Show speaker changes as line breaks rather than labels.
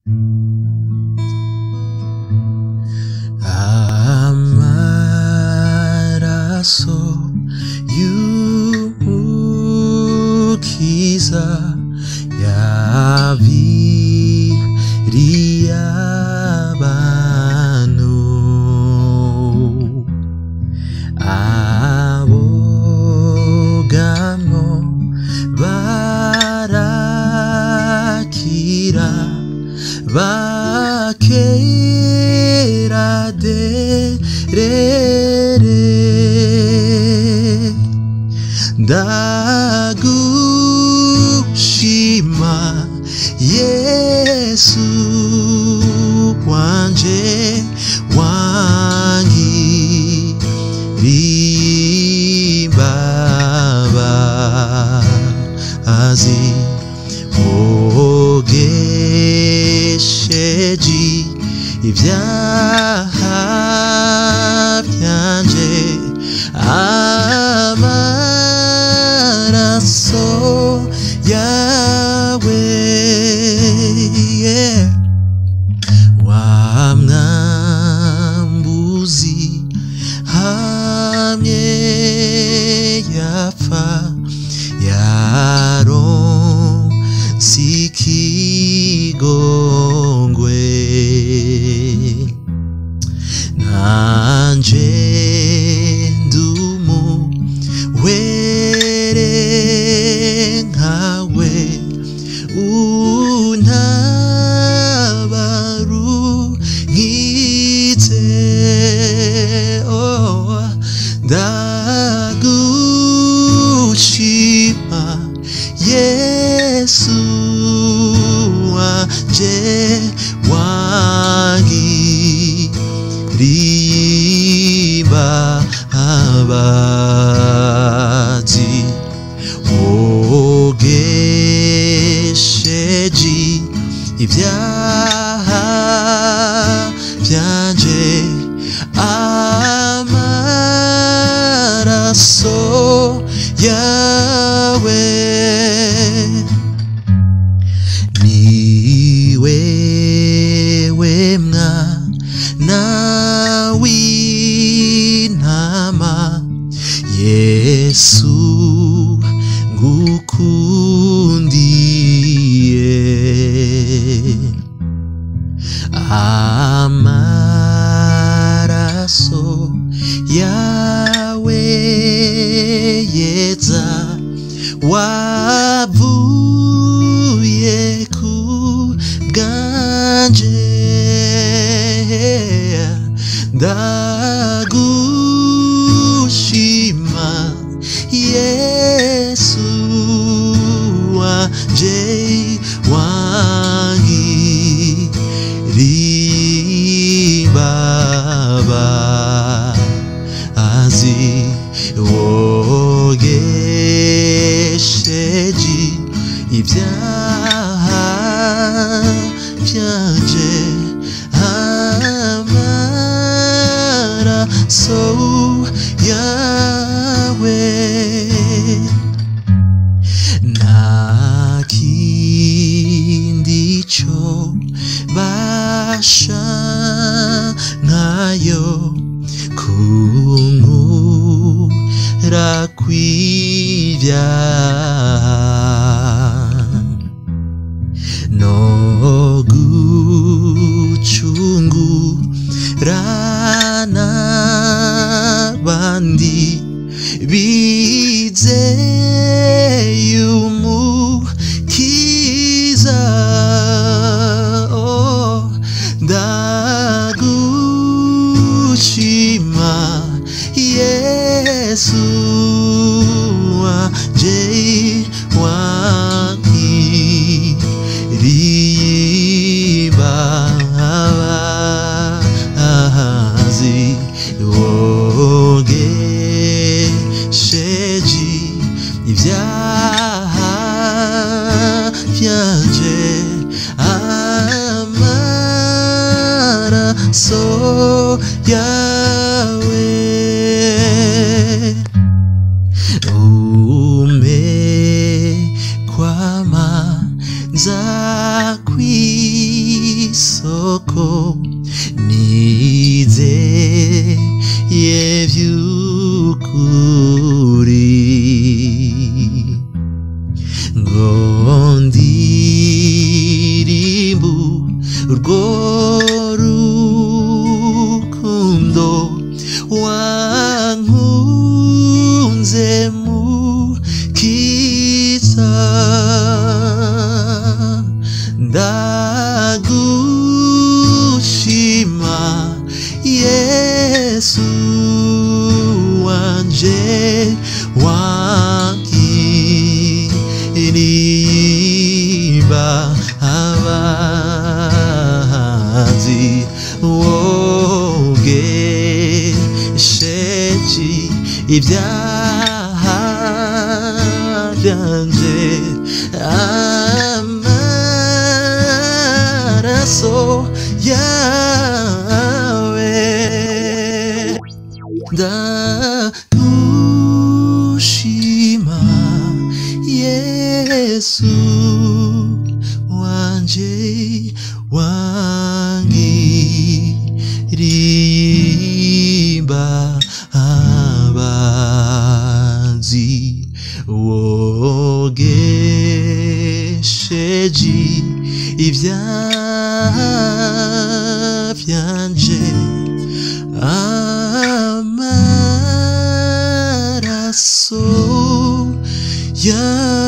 amaraso y'umukiza yabiriye abantu abogamo barakira bakera derere ndagushima yesu wanje wangiririmbabazi wogesheje ibyaha byanje amaraso yawe yeah. wa mwambuzi hamye yapfa yaronse ikigongwe nanje ndumu were nkawe untabarunkitse oh, ndagushima yesu wanje wangirimba abazi wogesheje ibyaha byanje amaraso yawe ni wewe mwana w'intama yesu ngukundiye amaraso yawe yeza wavuye ku bwanje ndagushima yesu wanje wangirimbabazi wogesheje ibyaha byanje amaraso yawe nta kindi cyo basha nkayo kunkura kw'ibyaha no gucungura n'abandi bizeye umukiza oh, ndagushima yesu wanje wangirimbabazi wogesheje ibyaha byanje amaraso yawe ume kwama nzakwi isoko nizeye vy'ukuri ngo ndirimbu urwo rukundo wankunze mu kiza ndagushima yesu wanje wangiriba abazi wogesheje ibyaha byanje amaraso yawe ndagushima yesu wanje wangirimba abazi wogesheje ibyaha byanje amaraso yawe